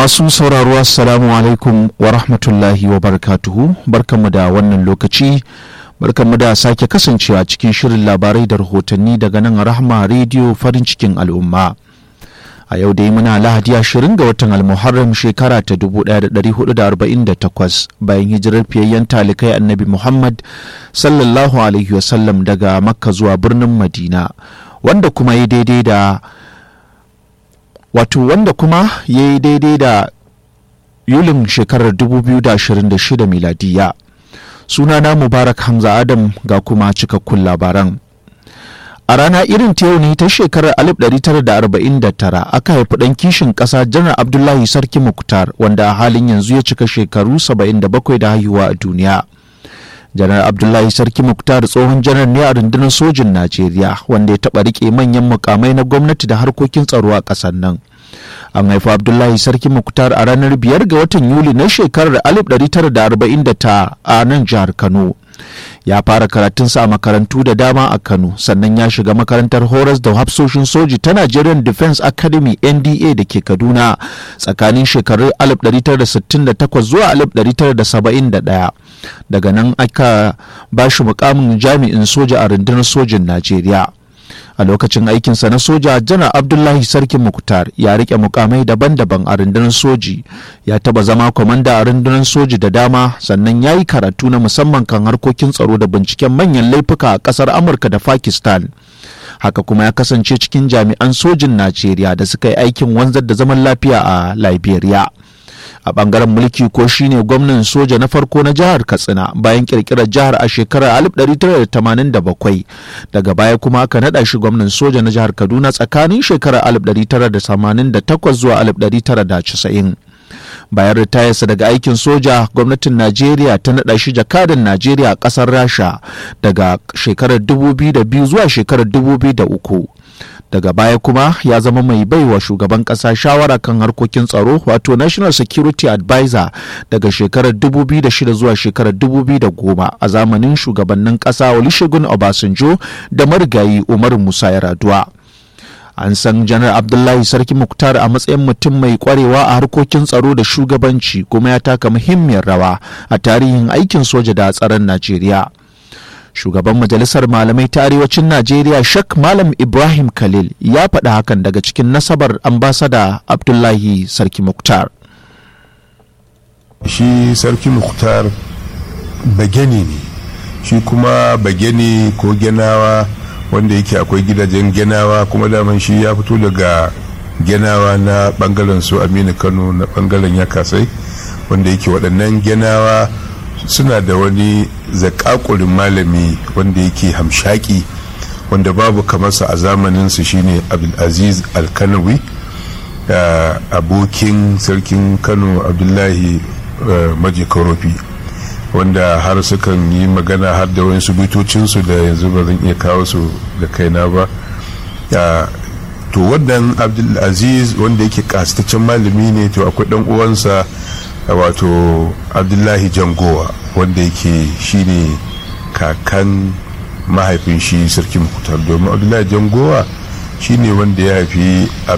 Masu sauraro Assalamu alaikum wa rahmatullahi wa barakatuhu barkanmu da wannan lokaci barkanmu da sake kasancewa cikin shirin labarai da rahotanni daga nan rahma rediyo farin cikin al'umma. A yau dai muna lahadi ashirin ga watan almuharram shekara ta 1448 bayan hijirar fiyayyen talikai annabi Muhammad sallallahu alaihi wasallam daga Makka zuwa birnin Madina wanda kuma ya daidai da wato wanda kuma ya yi daidai da yulin shekarar 2026 miladiya sunana mubarak hamza adam ga kuma cikakkun labaran a rana irin ta yau ne ta shekarar 1949 aka haifi ɗan kishin ƙasa janar abdullahi sarki muktar wanda a halin yanzu ya cika shekaru 77 da haihuwa a duniya janar abdullahi sarki muktar tsohon janar ne a rundunar sojin najeriya wanda ya taɓa riƙe manyan mukamai na gwamnati da harkokin tsaro a ƙasar nan an haifi abdullahi sarki muktar a ranar biyar ga watan yuli na shekarar 1949 a nan jihar kano ya fara karatunsa a makarantu da dama a kano sannan ya shiga makarantar horas da hafsoshin soji ta nigerian defense academy nda da ke kaduna tsakanin shekarun 1968 zuwa 1971 daga nan aka ba shi mukamin jami'in soja a rundunar sojin najeriya a lokacin aikinsa na soja janar abdullahi sarkin muktar ya rike mukamai daban-daban a rundunar soji ya taba zama kwamanda a rundunar soji da dama sannan ya yi karatu na musamman kan harkokin tsaro da binciken manyan laifuka a kasar amurka da pakistan haka kuma ya kasance cikin jami'an sojin najeriya da suka yi aikin wanzar da zaman lafiya a liberia a bangaren mulki ko shine gwamnan soja na farko na jihar katsina bayan kirkirar jihar a shekarar 1987 daga baya kuma aka nada shi gwamnan soja na jihar kaduna tsakanin shekarar 1988 zuwa 1990 bayan ritayarsa daga aikin soja gwamnatin najeriya ta nada shi jakadan najeriya a kasar rasha daga shekarar 2002 zuwa shekarar 2003 daga baya kuma ya zama mai baiwa shugaban kasa shawara kan harkokin tsaro wato national security advisor daga shekarar 2006 zuwa shekarar 2010 a zamanin shugabannin kasa olusegun obasanjo da marigayi umar musa yaraduwa an san janar abdullahi sarki muktar a matsayin mutum mai kwarewa a harkokin tsaro da shugabanci kuma ya taka muhimmiyar rawa a tarihin aikin soja da tsaron najeriya shugaban majalisar malamai ta arewacin najeriya shak malam ibrahim khalil ya faɗi hakan daga cikin nasabar ambasada abdullahi sarki muktar shi sarki muktar bageni ne shi kuma bageni ko genawa wanda yake akwai gidajen genawa kuma daman shi ya fito daga genawa na bangaren su aminu kano na bangaren yakasai wanda yake waɗannan genawa suna da wani zakakurin malami wanda yake hamshaki wanda babu kamarsa a zamaninsu shine abdulaziz alkanawi abokin sarkin kano abdullahi maji karofi wanda har sukan yi magana har da wani bitocinsu da yanzu ba zan iya kawo su da kaina ba to wannan abdulaziz wanda yake kasitaccen malami ne to akwai dan uwansa wato abdullahi jangowa wanda yake shine kakan mahaifin shi sarki mukutar domin abdullahi jangowa shine wanda ya haifi